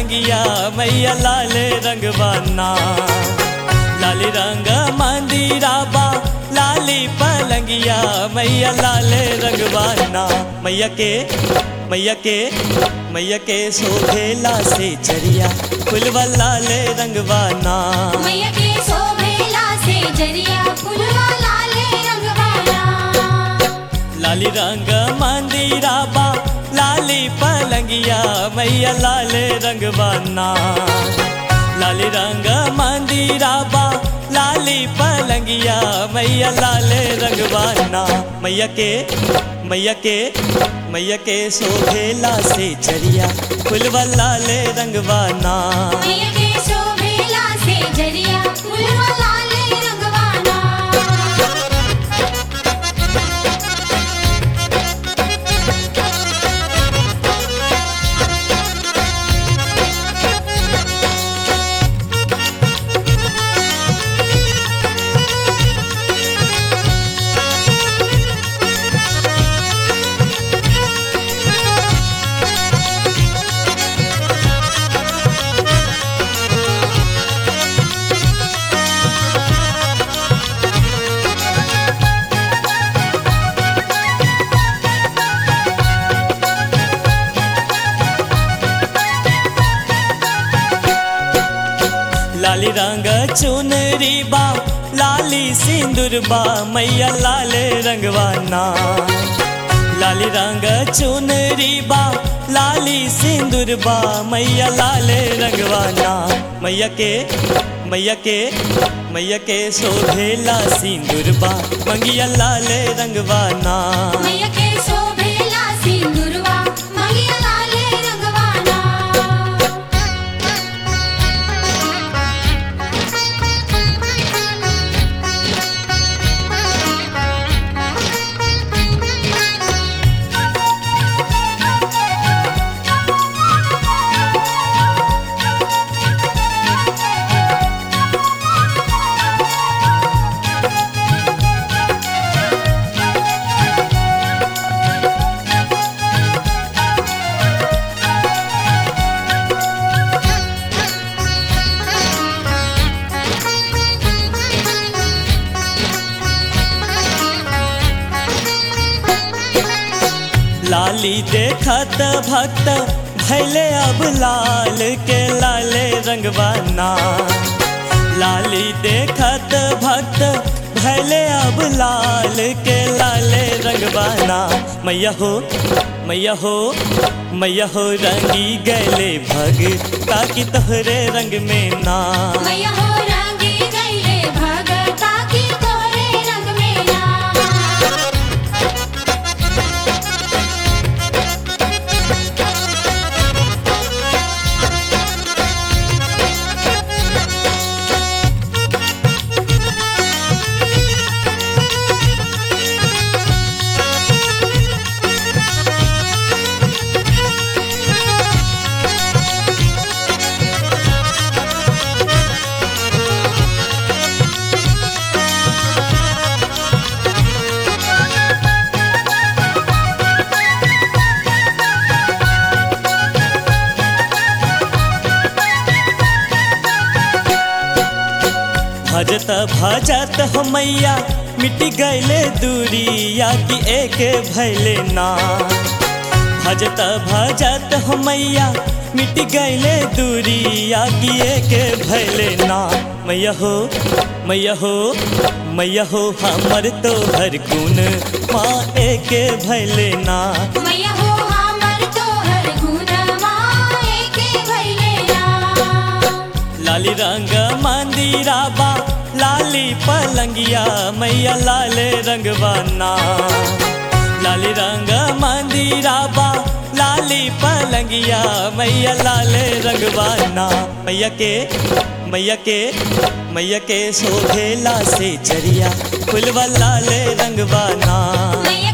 पलंगिया मैया लाले रंगवाना लाली रंग मंदिरा बा लाली पलंगिया मैया लाले रंगवाना मैया के मैया के मैया के शोभेला से चरिया फुलवा लाले रंगवाना मैया के शोभेला से जरिया फुलवा लाले रंगवाला लाली रंग मंदिरा बा लाली पलंगिया मैया लाले रंगवाना लाली रंग मंदिरा बा लाली पलंगिया मैया लाले रंगवाना मैया के मैया के मैया के शोभेला से चरिया फुलवा लाले रंगवाना मैया के शोभेला से जरिया फुलवा लाले रंगवाला लाली रंग चुनरी बा लाली सिंदूर बा मैया लाले रंगवाना लाली रंग चुनरी बा लाली सिंदूर बा मैया लाले रंगवाना मैया के मैया के मैया के शोभेला सिंदूर बा मंगिया लाले रंगवाना मैया के शोभेला सिंदूरवा मंगिया लाले रंगवाला लाली देखत भक्त भैले अब लाल के लाले रंगवाना लाली देखत भक्त भैले अब लाल के लाले रंगवाना मैया हो मैया हो मैया हो रंगी गले भग ताकि तोहरे रंग में ना मैया हो रंगी गईले भगता की तोरे रंग में ना भजत भजत हो मैया मिट गईले दूरिया की एक भैले ना भजत भजत हो मैया मिट गईले दूरिया की एक भैले ना मैया हो मैया हो मैया हो हमर तो हर गुण माँ एक भैले ना मैया हो हमर तोहर गुणवा एके भइले ना लाली रंग मंदिरा बा लाली पलंगिया मैया लाले रंगवाना लाली रंग मंदिरा बा लाली पलंगिया मैया लाले रंगवाना मैया के मैया के मैया के शोभेला से चरिया फुलवा लाले रंगवाना मैया